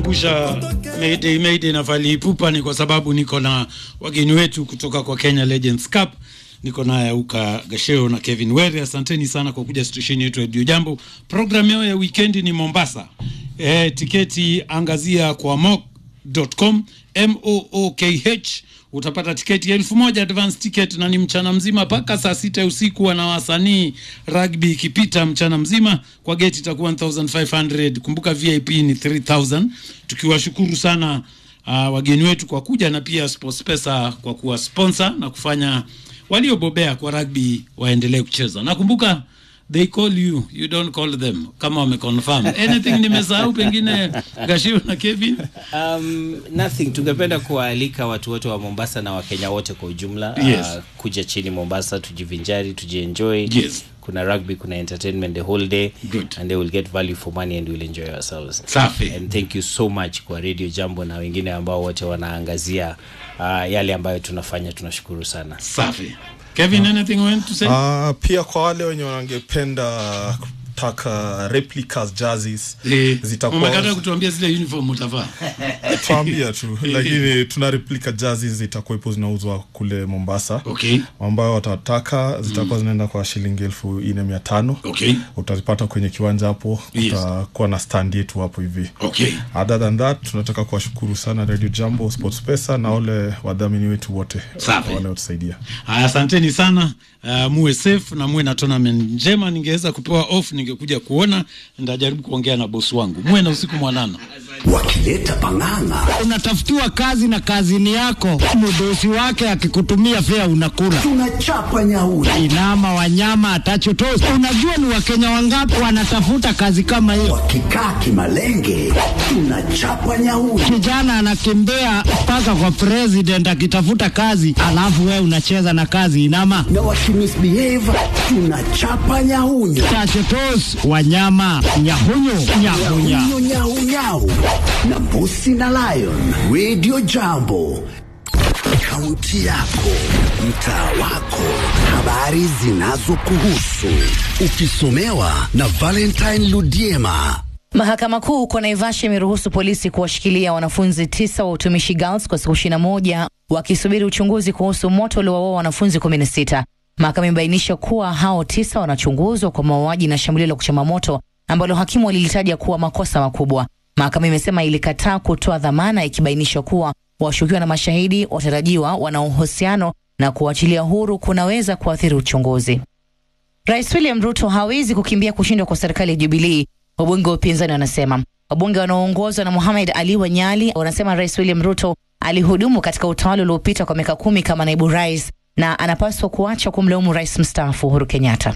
kukumbusha Mayday Mayday na Fally Ipupa ni kwa sababu niko na wageni wetu kutoka kwa Kenya Legends Cup. Niko naye Auka Gasheo na Kevin Were. Asanteni sana kwa kuja stesheni yetu ya Radio Jambo. Programu yao ya weekend ni Mombasa. E, tiketi angazia kwa mook.com M O O K H utapata tiketi elfu moja advance ticket, na ni mchana mzima mpaka saa sita ya usiku. Wana wasanii rugby ikipita mchana mzima, kwa geti itakuwa 1500 kumbuka VIP ni 3000 tukiwashukuru sana uh, wageni wetu kwa kuja na pia SportsPesa kwa kuwa sponsor na kufanya waliobobea kwa rugby waendelee kucheza. Nakumbuka they call you you don't call them kama wameconfirm anything nimesahau pengine Gashiu na Kevin Um, nothing. Tungependa kuwaalika watu wote wa Mombasa na Wakenya wote kwa ujumla Yes. uh, kuja chini Mombasa, tujivinjari, tujienjoy. Yes. Kuna rugby, kuna entertainment the whole day Good. and they will get value for money and will enjoy ourselves. Safi. And thank you so much kwa Radio Jambo na wengine ambao wote wanaangazia uh, yale ambayo tunafanya, tunashukuru sana. safi Kevin anything you want to say Uh, pia kwa wale wenye wangependa kutaka replicas jerseys Eh, zitakuwa umekata kutuambia zile uniform utavaa tuambia tu lakini tuna replica jerseys zitakuwepo zinauzwa kule Mombasa okay ambayo watataka zitakuwa zinaenda kwa shilingi elfu nne mia tano okay utazipata kwenye kiwanja hapo Yes. kutakuwa na stand yetu hapo hivi okay other than that tunataka kuwashukuru sana Radio Jambo Sports Pesa na wale wadhamini wetu wote Safi. wanaotusaidia Haya, asanteni sana. Uh, muwe safe na muwe na tournament njema. Ningeweza kupewa off, ningekuja kuona, ndajaribu kuongea na bosi wangu. Muwe na usiku mwanana. wakileta pang'ang'a unatafutiwa kazi na kazini yako, mdosi wake akikutumia fea unakula. tunachapa nyauri Inama wanyama atachotosi. Unajua ni wakenya wangapi wanatafuta kazi kama hiyo? wakikaa kimalenge tunachapa nyauri Kijana anakimbia mpaka kwa president akitafuta kazi, alafu wewe unacheza na kazi inama na wakimisbehave tunachapa nyahunyu tachotos wanyama nyahunyu nyahunya nyahunyu nyahunyau na mbusi na lion radio jambo kaunti yako mtaa wako habari zinazokuhusu ukisomewa na valentine ludiema Mahakama Kuu huko Naivasha imeruhusu polisi kuwashikilia wanafunzi tisa wa utumishi girls kwa siku ishirini na moja wakisubiri uchunguzi kuhusu moto uliowaua wanafunzi kumi na sita. Mahakama imebainisha kuwa hao tisa wanachunguzwa kwa mauaji na shambulio la kuchoma moto ambalo hakimu walilitaja kuwa makosa makubwa. Mahakama imesema ilikataa kutoa dhamana ikibainisha kuwa washukiwa na mashahidi watarajiwa wana uhusiano na kuachilia huru kunaweza kuathiri uchunguzi. Rais William Ruto hawezi kukimbia kushindwa kwa serikali ya Jubilii, wabunge wa upinzani wanasema. Wabunge wanaoongozwa na Mohamed Ali Wanyali wanasema Rais William Ruto alihudumu katika utawala uliopita kwa miaka kumi kama naibu rais na anapaswa kuacha kumlaumu rais mstaafu Uhuru Kenyatta.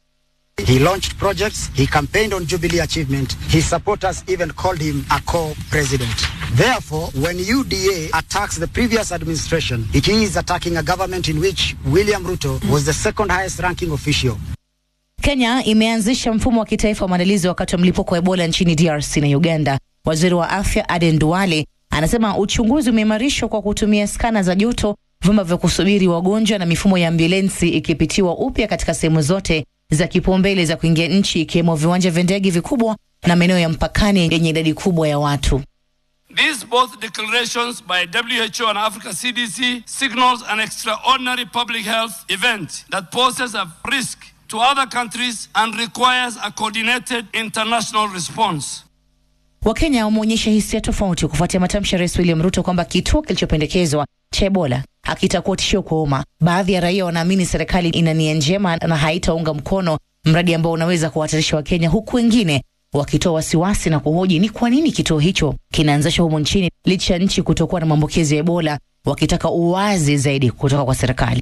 He launched projects, he campaigned on Jubilee achievement, his supporters even called him a co-president. Therefore, when UDA attacks the previous administration, it is attacking a government in which William Ruto was the second highest ranking official. Kenya imeanzisha mfumo wa kitaifa wa maandalizi wakati wa mlipuko wa Ebola nchini DRC na Uganda. Waziri wa afya Aden Duale anasema uchunguzi umeimarishwa kwa kutumia skana za joto, vyumba vya kusubiri wagonjwa na mifumo ya ambulensi ikipitiwa upya katika sehemu zote za kipaumbele za kuingia nchi, ikiwemo viwanja vya ndege vikubwa na maeneo ya mpakani yenye idadi kubwa ya watu. These both declarations by WHO and Africa CDC signals an extraordinary public health event that poses a risk to other countries and requires a coordinated international response. Wakenya wameonyesha hisia tofauti kufuatia matamshi ya Rais William Ruto kwamba kituo kilichopendekezwa cha Ebola hakitakuwa tishio kwa umma. Baadhi ya raia wanaamini serikali ina nia njema na haitaunga mkono mradi ambao unaweza kuhatarisha Wakenya, huku wengine wakitoa wasiwasi na kuhoji ni kwa nini kituo hicho kinaanzishwa humu nchini licha ya nchi kutokuwa na maambukizi ya Ebola, wakitaka uwazi zaidi kutoka kwa serikali.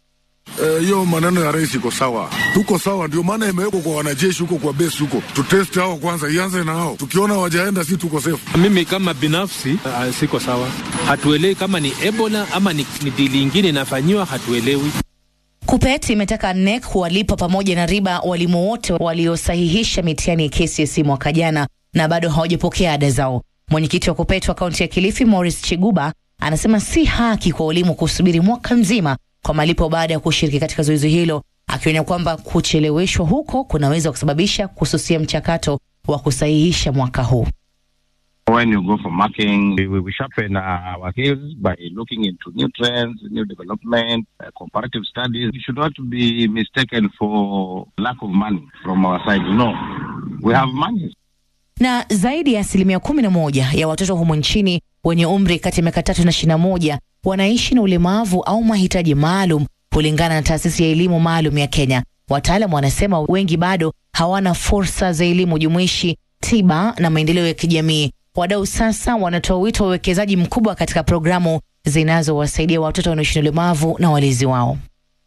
hiyo uh, maneno ya rais iko sawa, tuko sawa. Ndio maana imewekwa kwa wanajeshi huko kwa base huko, tutest hao kwanza, ianze na hao. Tukiona wajaenda, si tuko safe. Mimi kama binafsi uh, siko sawa, hatuelewi kama ni Ebola ama ni, ni dili ingine inafanyiwa, hatuelewi. KUPPET imetaka NEC kuwalipa pamoja na riba walimu wote waliosahihisha mitihani ya KCSE mwaka jana na bado hawajapokea ada zao. Mwenyekiti wa KUPPET wa kaunti ya Kilifi Morris Chiguba anasema si haki kwa walimu kusubiri mwaka mzima kwa malipo baada ya kushiriki katika zoezi hilo, akionya kwamba kucheleweshwa huko kunaweza kusababisha kususia mchakato wa kusahihisha mwaka huu. When you go for marking, we, we sharpen uh, our skills by looking into new trends, new development, uh, comparative studies. It should not be mistaken for lack of money from our side. No, we have money. na zaidi ya asilimia kumi na moja ya watoto humu nchini wenye umri kati ya miaka tatu na ishirini na moja wanaishi na ulemavu au mahitaji maalum kulingana na taasisi ya elimu maalum ya Kenya. Wataalam wanasema wengi bado hawana fursa za elimu jumuishi, tiba na maendeleo ya kijamii. Wadau sasa wanatoa wito wa uwekezaji mkubwa katika programu zinazowasaidia watoto wanaoishi na ulemavu na walezi wao.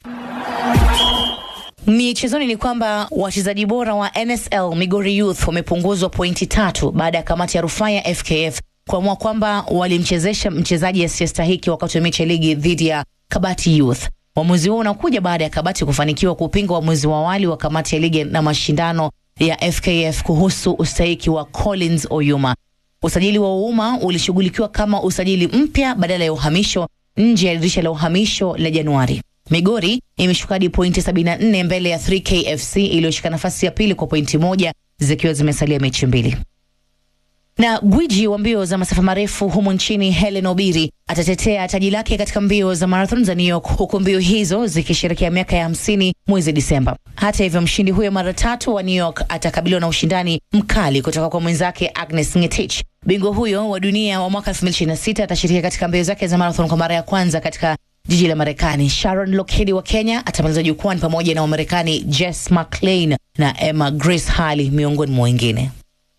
Michezoni ni kwamba wachezaji bora wa NSL Migori Youth wamepunguzwa pointi tatu baada ya kamati ya rufaa ya FKF kuamua kwamba walimchezesha mchezaji asiyestahiki wakati wa mechi ya ligi dhidi ya Kabati Youth. Uamuzi huo unakuja baada ya Kabati kufanikiwa kupinga uamuzi wa awali wa kamati ya ligi na mashindano ya FKF kuhusu ustahiki wa Collins Oyuma. Usajili wa Ouma ulishughulikiwa kama usajili mpya badala ya uhamisho nje ya dirisha la uhamisho la Januari. Migori imeshuka hadi pointi 74 mbele ya 3K FC iliyoshika nafasi ya pili kwa pointi moja zikiwa zimesalia mechi mbili. Na gwiji wa mbio za masafa marefu humu nchini Helen Obiri atatetea taji lake katika mbio za marathon za New York, huku mbio hizo zikisherekea miaka ya hamsini mwezi Disemba. Hata hivyo, mshindi huyo mara tatu wa New York atakabiliwa na ushindani mkali kutoka kwa mwenzake Agnes Ngetich. Bingwa huyo wa dunia wa mwaka 2026 atashiriki katika mbio zake za marathon kwa mara ya kwanza katika jiji la Marekani. Sharon Lokedi wa Kenya atamaliza jukwani pamoja na Wamarekani Jess McLean na Emma Grace Hali miongoni mwa wengine.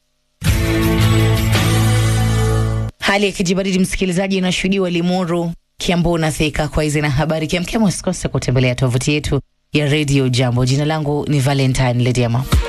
Hali ya kijibaridi msikilizaji, inashuhudiwa Limuru, Kiambu na Thika. Kwa hizi na habari kemkem, usikose kutembelea tovuti yetu ya Radio Jambo. Jina langu ni Valentine Lediama.